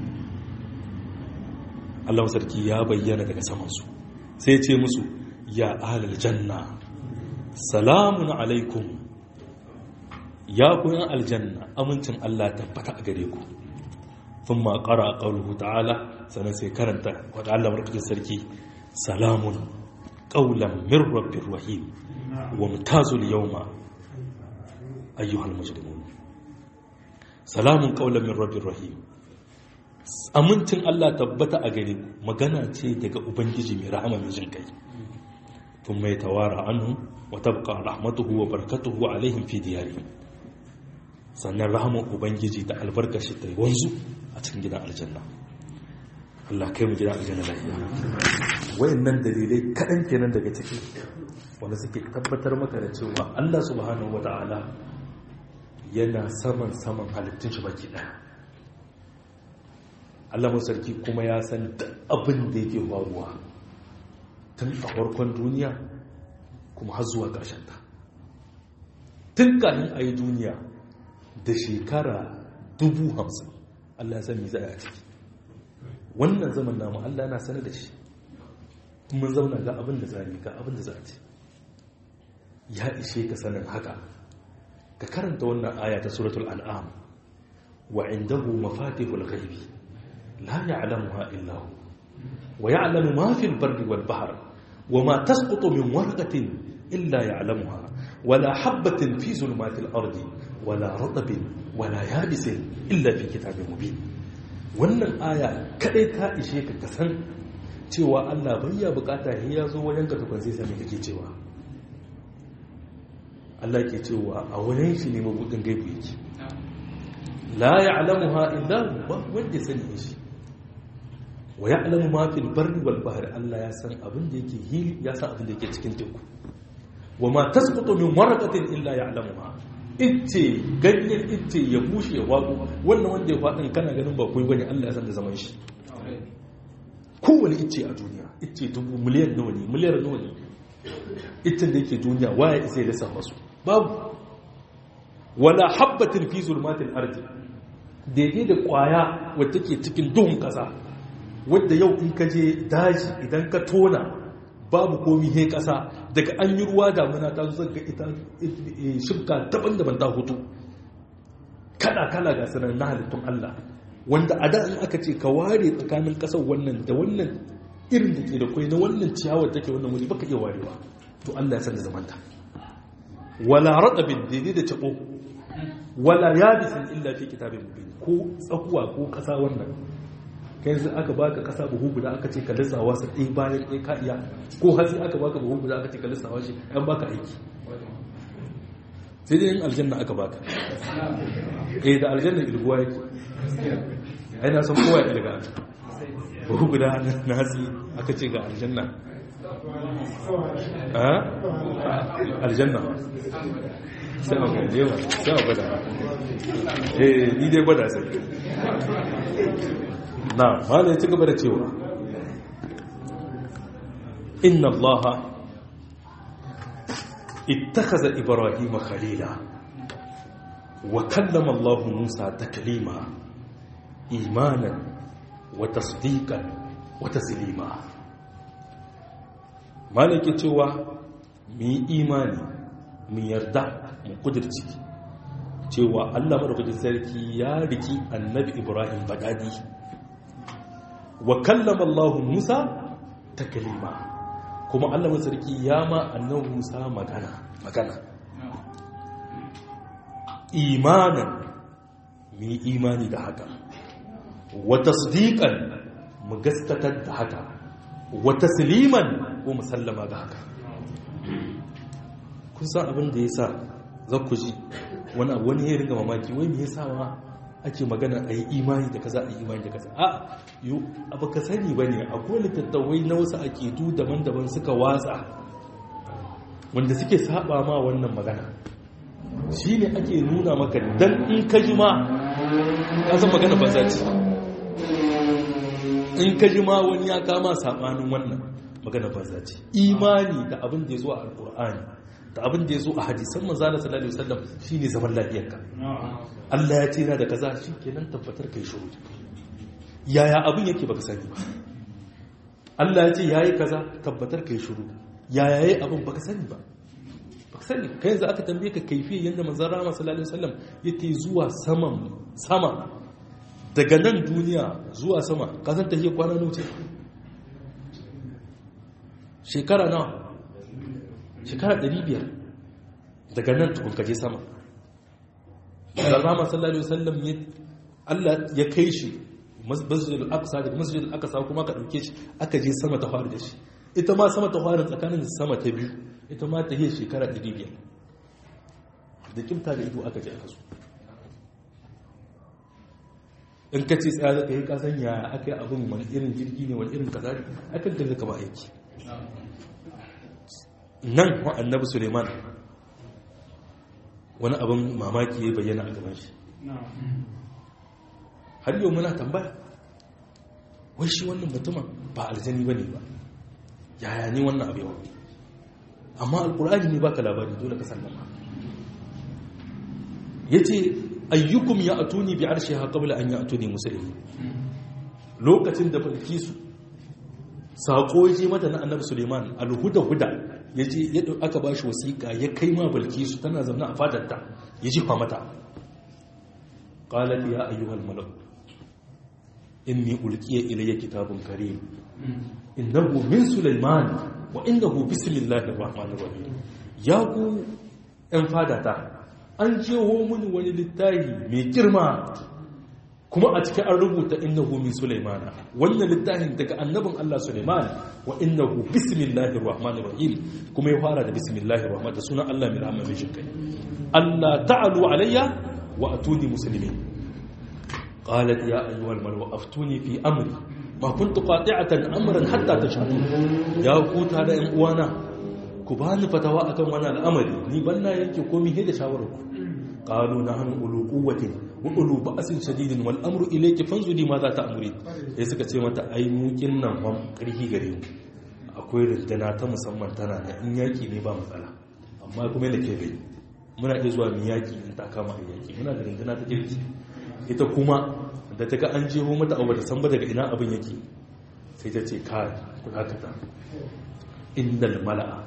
Allah sarki ya bayyana daga samansu sai ce musu ya ahlal janna salamun alaikum ya koyan aljanna amincin Allah tabbata a gare ku ثم قرأ قوله تعالى سنسي كرنت وتعالى مركز السركي سلام قولا من رب رحيم وامتاز اليوم أيها المجرمون سلام قولا من رب رحيم amincin Allah tabbata a gare ku magana ce daga ubangiji mai rahama mai jin kai tun mai tawara anhu wa tabqa rahmatuhu wa barakatuhu alaihim fi diyarihim sannan rahaman ubangiji da albarkashi ta wanzu a cikin gidan aljanna Allah kai mu gidan aljanna lafiya wayannan dalilai kaɗan kenan daga ciki wanda suke tabbatar maka da cewa Allah subhanahu wata'ala yana saman saman halittun shi baki ɗaya Allah sarki kuma ya san abin da yake faruwa tun a farkon duniya kuma har zuwa ƙarshen ta tun kafin a yi duniya da shekara dubu hamsin Allah ya san me za a ciki wannan zaman namu Allah yana sanar da shi mun zauna ga abin da za ga abin da za a ci ya ishe ka sanin haka ka karanta wannan aya ta suratul an'am wa indahu mafatihul ghaibi la ya'lamuha illa hu wa ya'lamu ma fil barri wal bahr wa ma tasqutu min warqatin illa ya'lamuha wala habatin fi zulmatil ardi wala ratabin wala yabisin illa fi kitabin mubin wannan aya kadai ta ishe ka kasan cewa Allah bayya bukata ya zo wajen ka tukun sai sami kake cewa Allah ke cewa a wajen shi ne mabudin gaibu yake la ya'lamuha illa ba wanda sani shi wa ya'lamu ma fil barri wal bahri Allah ya san abin da yake hili ya san abin da yake cikin teku wa ma tasqutu min waraqatin illa ya'lamuha ice ganyen ice ya bushe ya wago wannan wanda ya faɗin kana ganin ba kuwa bane Allah ya san da zaman shi kowane ice a duniya ice dubu miliyan nawa ne miliyar nawa ne icen da yake duniya waya isa ya lissa masu babu wala habbatin fi zulmatil ardi daidai da kwaya wadda ke cikin duhun kasa wadda yau in ka je daji idan ka tona babu komi he kasa daga an yi ruwa damuna ta zo ga ita shibka daban-daban ta hutu kala-kala ga sanar na halittun Allah wanda a da in aka ce ka ware tsakanin kasar wannan da wannan irin da ke da kwai na wannan ciyawar take wannan wuri baka iya warewa to Allah ya san da zamanta wala radabin daidai da tabo wala yabisin illa fi kitabin mubin ko tsakuwa ko kasa wannan kai yanzu aka baka kasa buhu guda aka ce ka lissawa su ɗaya bayan ɗaya ka iya ko hatsi aka baka buhu guda aka ce ka lissawa shi an baka aiki sai dai yin aljanna aka baka eh da aljanna ilguwa yake ai na san kowa ya ilga buhu guda na hatsi aka ce ga aljanna a aljanna sai a gaje wa sai a gwada eh ni dai gwada sai na malai ci gaba da cewa inna allaha ittakhadha ibrahima khalila wa kallama allah musa taklima imanan wa tasdiqan wa taslima malai ke cewa mu yi imani mu yarda mu kudirci cewa Allah madaukakin sarki ya riki annabi Ibrahim badadi wa kallama Allah Musa taklima kuma Allah madaukakin sarki ya ma annabi Musa magana magana imanan mu imani da haka wa tasdiqan mu gaskatar da haka wa tasliman ko musallama ga haka kun san abin da yasa za ku ji wani abu wani ya ringa mamaki wai me yasa ma ake magana a yi imani da kaza a yi imani da kaza a yi abu ka sani ba ne akwai littattawai na wasu aƙidu daban-daban suka watsa wanda suke saba ma wannan magana shi ne ake nuna maka dan in ka ji ma ka san magana ba za ci in ka ji ma wani ya kama sabanin wannan magana ba za ci imani da abin da ya zo a alƙur'ani da abin da ya zo a hadisan manzala sallallahu alaihi wasallam shine zaman lafiyarka Allah ya ce yana da kaza shikenan tabbatar kai shiru yaya abin yake baka sani ba Allah ya ce yayi kaza tabbatar kai shiru yaya yayi abin baka sani ba baka sani kai yanzu aka tambaye ka kaifiyar yanda manzon Rahama sallallahu alaihi wasallam yake zuwa saman sama daga nan duniya zuwa sama ka san tahiyar kwana nawa ce shekara nawa shekara 500 daga nan tukun kaje sama Rama sallallahu alaihi wasallam ya Allah ya kai shi masjid al-aqsa daga masjid al-aqsa kuma ka dauke shi aka je sama ta faru da shi ita ma sama ta faru tsakanin sama ta biyu ita ma ta yi shekara 500 da kimta da ido aka je aka so in ka ce tsaya zaka yi kasan ya aka yi abin wani irin jirgi ne wani irin kaza ne akan da zaka ba aiki nan wa annabi suleiman wani abin mamaki ya bayyana a gaban shi har yau muna tambaya wai shi wannan mutumin ba aljani ba ne ba yaya ne wannan abu yawa amma alkur'ani ne baka labari dole ka sallama ya ce ayyukum ya atuni bi arshe ha kabla an ya atuni musulmi lokacin da balkisu saƙo ya je mata na annabi suleiman alhuda-huda ya je ya aka ba shi wasiƙa ya kai ma balkisu tana zaune a fadarta ya jifa mata ƙalar ya ayyuhal malak inni ulqiya ilayya kitabun karim innahu min sulaiman wa innahu bismillahir rahmanir rahim ya ku ɗan fadata an jeho mini wani littafi mai girma kuma a cikin an rubuta innahu min sulaimana wannan littafin daga annabin Allah Sulaiman wa innahu bismillahir rahmanir rahim kuma ya fara da bismillahir rahman da sunan Allah mai rahama mai jinkai Allah ta'alu alayya wa atuni muslimin qalat ya ayyuhal malu aftuni fi amri ma kuntu qati'atan amran hatta tashhadu ya ku ta da ƴan uwana ku bani fatawa akan wannan al'amari ni banna yake komai he da shawarar ku qalu nahnu ulu quwwatin wa ulu ba'sin shadidin wal amru ilayki fanzuri ma za ta amuri sai suka ce mata ai mukin nan fa karhi gare mu akwai rindana ta musamman tana da in yaki ne ba matsala amma kuma yana ke bai muna iya zuwa mu yaki in ta kama a yaki muna da rindana ta kirki ita kuma da ta ga an jeho mata abu da san ba daga ina abin yake sai ta ce kai ku dakata innal mala'a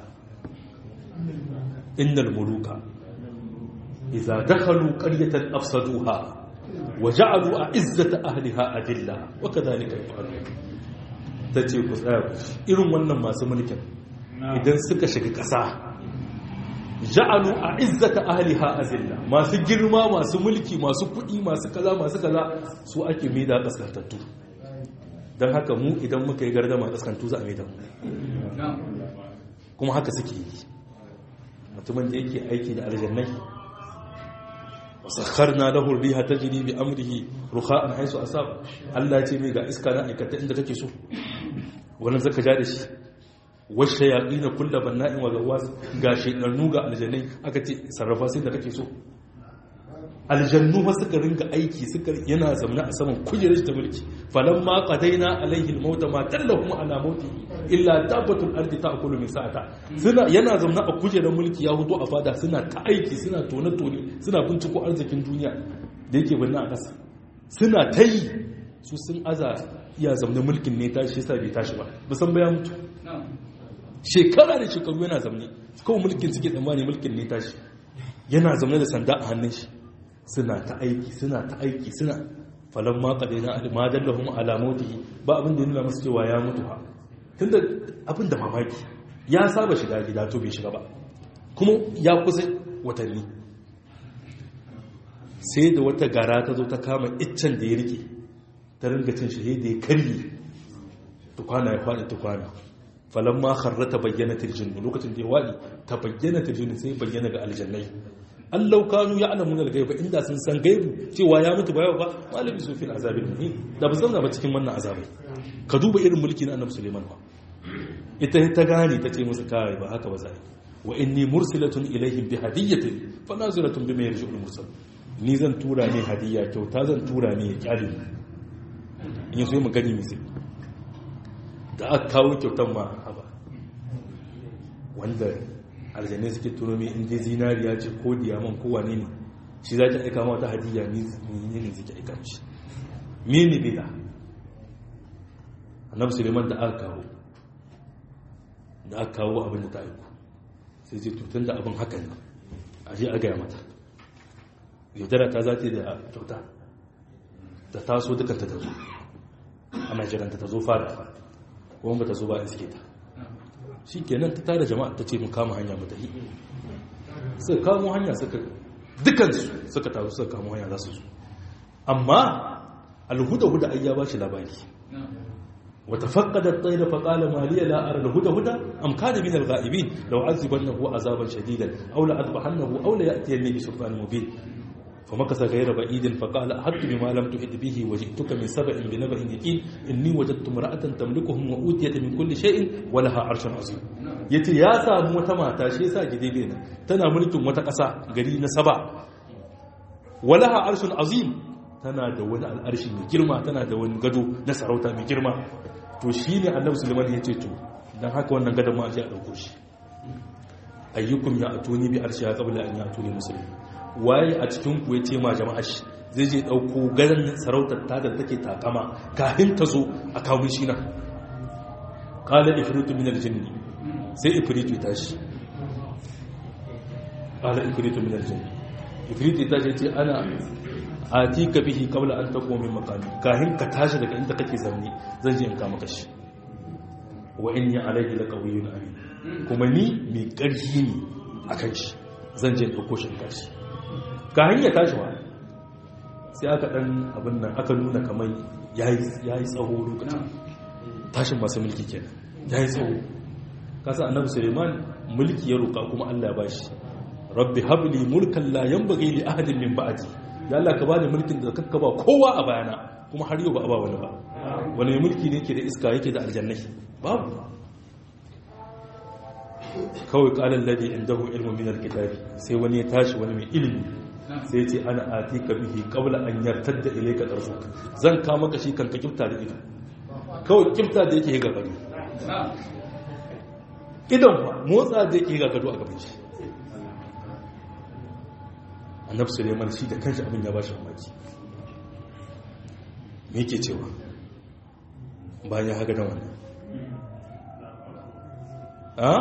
innal muluka idza dakhalu qaryatan afsaduha wa ja'alu a'izzata ahliha adilla wa kadhalika yaf'alun tace ku tsaya ku irin wannan masu mulkin idan suka shiga ƙasa ja'alu a'izzata ahliha azilla masu girma masu mulki masu kuɗi masu kaza masu kaza su ake maida kaskantattu don haka mu idan muka yi gardama kaskantu za a maida mu kuma haka suke yi mutumin da yake aiki da aljannai wasakharna lahu riha tajri bi amrihi rukha'an haythu asab Allah ya ce mai ga iska na aikata inda kake so wannan zaka ja da shi washe yaƙi na kulla banna'in wa gawas ga shekarnu ga aljannai aka ce sarrafa sai da kake so aljannu ba suka ringa aiki suka yana zamna a saman kujerar ta mulki falan ma qadaina alaihi almauta ma tallahu ala mauti illa tabatul ardi ta'kulu min sa'ata suna yana zamna a kujerar mulki ya huto a fada suna ta aiki suna tone tone suna binciko arzikin duniya da yake binne a ƙasa suna ta yi su sun aza iya zamne mulkin ne tashi yasa bai tashi ba musan baya mutu shekara da shekaru yana zamne kawai mulkin suke tsammani mulkin ne tashi yana zamne da sanda a hannun shi suna ta aiki suna ta aiki suna falon maka da yana ma dallahum ala mautihi ba abin da ya nuna masu cewa ya mutu ha tunda abin da mamaki ya saba shiga gida to bai shiga ba kuma ya kusa watanni sai da wata gara ta zo ta kama iccen da ya rike ta ringa cin shi da ya karye tukwana ya faɗi tukwana falon ma harrata bayyana tirjin lokacin da ya waɗi ta bayyana tirjin sai bayyana ga aljannai allau kanu ya alamun algaiba inda sun san gaibu cewa ya mutu bayan ba malami su fil azabin muhim da ba zauna ba cikin wannan azabai ka duba irin mulki na annabi suleiman ba ita ta gane ta ce musu kawai ba haka ba zai wa inni mursilatun ilaihim bi hadiyatin fa naziratun bima yarji'ul mursal ni zan tura ne hadiya kyauta zan tura ne ya kyale in yaso mu gani mu da aka kawo kyautan ma haba wanda aljanai suke turo mai inda zinariya ce ko diyaman ko wane ne shi za ki aika ma wata hadiyya ni ne suke aika shi mini bida annabi suleiman da aka kawo da aka kawo abin da ta aiko sai ce tutun da abin hakan nan a je a gaya mata yaudara ta za ta da kyauta da taso dukkan ta zo ana jiranta ta zo fada kuma ba ta zo ba in suke ta shi kenan ta tara jama'a ta ce mu kama hanya mu tafi suka kamo hanya suka dukansu suka taru suka kamo hanya za su zo amma alhuda-huda ai ya ba shi labari wata faƙadar tsaye da faƙala maliya la'ar alhuda-huda am kada min al-ga'ibin law azibannahu azaban shadidan aw la adbahannahu aw la ya'tiyanni bi sultanin mubin فمكث غير بعيد فقال أحدت بما لم تحد به وجئتك من سبع بنبأ يقين إني وجدت امرأة تملكهم وأوتيت من كل شيء ولها عرش عظيم yace ya samu wata mata shi yasa gide bena tana mulkin wata ƙasa gari na saba walaha arshun azim tana da wani al'arshi mai girma tana da wani gado na sarauta mai girma to shine annabi sulaiman ya ce to dan haka wannan gadon ma a je a dauko shi ayyukum ya atuni bi arshiha qabla an yatuni muslimin waye a cikin ku ya ce ma jama'a shi zai je ɗauko gadon sarautar ta da take takama kafin ta zo a kawo shi nan kala ifritu min aljinni sai ifritu ta shi kala ifritu min aljinni ifritu ta ce ana atika bihi qabla an taqum min maqami kafin ka tashi daga inda kake zaune zan je in ka maka shi wa inni alayhi laqawiyyun amin kuma ni mai ƙarfi ne akan shi zan je in ɗauko shi in kashi ka hanya tashi wa sai aka dan abin nan aka nuna kamar ya yi tsawo lokacin tashin masu mulki kenan ya yi tsawo kasa annabi suleiman mulki ya roƙa kuma allah ya bashi rabbi habli mulkan la yanbaghi li ahadin min ba'di ya allah ka bani mulkin da kakka ba kowa a bayana kuma har yau ba a ba wani ba wani mulki ne ke da iska yake da aljannai babu kawai kalan ladi indahu ilmu min alkitabi sai wani ya tashi wani mai ilimi sai ce ana atika bihi qabla an yartadda ilayka tarfuk zan ka maka shi kan ka kifta da ido kawai kifta da yake ga gado idan ba motsa da yake ga gado a gaban shi annabi suleiman shi da kanshi abin ya ba shi mamaki me yake cewa bayan ya haka da wannan a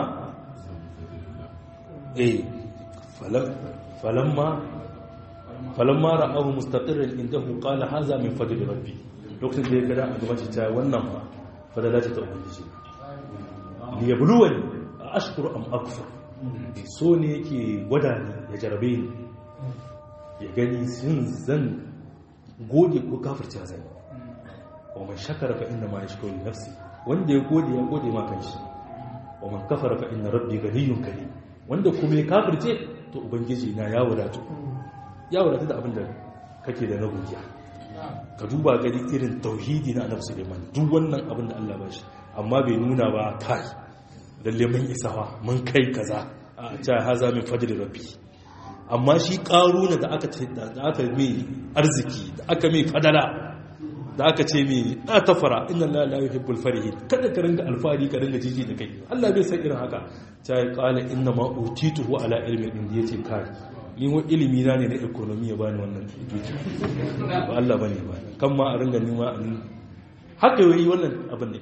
eh falamma falamma ra'ahu mustaqirran indahu qala hadha min fadli rabbi lokacin da ya gada a gaban shi ta wannan fa fadala ce ta ubangiji li yabluwani ashkuru am akfur so ne yake gwada ni ya jarabe ni ya gani sun zan gode ko kafirce zai wa man shakara fa inna ma yashkuru nafsi wanda ya gode ya gode ma kanshi wa man kafara fa inna rabbi ganiyyun karim wanda kuma ya kafirce to ubangiji na ya wadatu ya wadatu da abin da kake da na godiya ka duba gani irin tauhidi na annabi Suleiman duk wannan abin da Allah ba shi amma bai nuna ba kai lalle mun isawa mun kai kaza a ta haza min fadli rabbi amma shi ƙaruna da aka ce da aka mai arziki da aka mai fadala da aka ce mai na tafara inna la la yuhibbul farihin kada ka ringa alfari ka ringa jiji da kai Allah bai san irin haka ta yi qala inna ma utituhu ala ilmin inda yace kai ni wa ilimi na ne na economy ya bani wannan duki ba Allah bane ba kan ma a ringa nima a haka yi wannan abin ne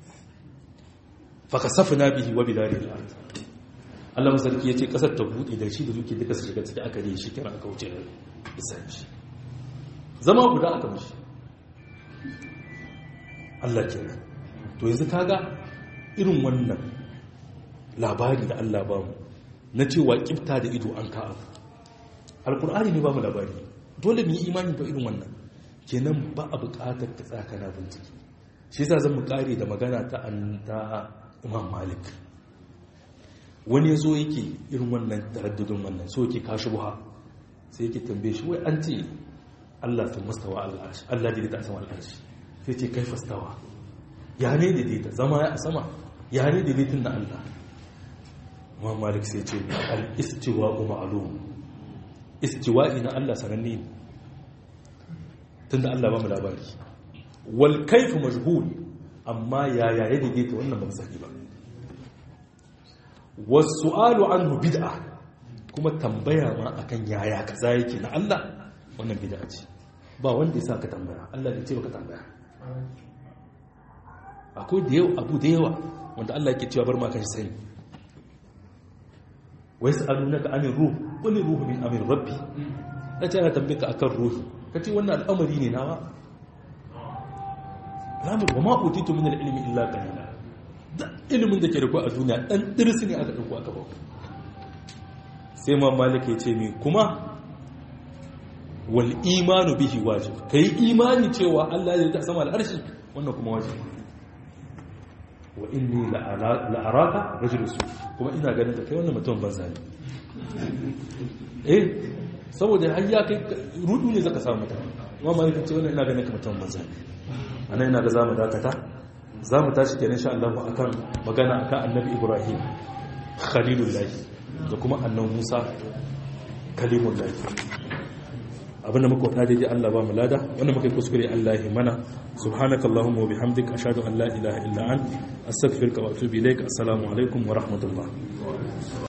fa kasafna bihi wa bidarihi al-ard Allah masarki ya ce ƙasar ta buɗe da shi da duke duka su shiga ciki aka ne shi kira aka wuce da isan shi zama guda aka mashi Allah ke nan to yanzu kaga irin wannan labari da Allah ba mu na cewa kifta da ido an ka abu alkur'ani ne ba mu labari dole mu yi imani da irin wannan kenan ba a buƙatar ka tsaka na bincike shi yasa zan mu kare da magana ta ta Imam Malik wani ya zo yake irin wannan taraddudin wannan so yake kashi buha sai yake tambaye shi wai an ce Allah sun mustawa al'arshi Allah daidaita a sama al'arshi sai ce kai fastawa ya ne daidaita zama ya a sama ya ne daidaitin na Allah amma malik sai ce al-istiwa ma'lum istiwa'i na Allah sananne ne tunda Allah ba mu labari wal kayfu majhul amma ya ya daidaita wannan ba mu sani ba wasu'alu anhu bid'a kuma tambaya ma akan yaya kaza yake na Allah wannan bid'a ce ba wanda ya saka tambaya Allah ya ce baka tambaya akwai da yawa abu da yawa wanda Allah yake cewa bar ma kan sani wai sa'alunaka anir ruh qul ruhu min amri rabbi nace ana tambaye ka akan ruhi kace wannan al'amari ne nawa lamu wa ma utitu min al-ilmi illa qalila da ilimin da ke da a duniya ɗan ɗirsi ne aka ɗauko aka bau sai ma malika ya ce mai kuma wal imanu bihi wajib ka yi imani cewa allah ya ta sama al'arshi wannan kuma wajib wa inni la'araka rajul su kuma ina ganin da kai wannan mutum banza ne eh saboda har ya kai rudu ne zaka samu mutum amma malika ce wannan ina ganin ka mutum banza ne anan ina ga zamu dakata za mu tashi kenan sha Allah akan magana akan annabi Ibrahim khalilullahi da kuma annabi Musa kalimullahi abinda muka wata daidai Allah ba mu lada wanda muka yi kuskure Allah ya mana subhanaka allahumma wa bihamdika ashhadu an la ilaha illa ant astaghfiruka wa atubu ilaik assalamu alaikum wa rahmatullah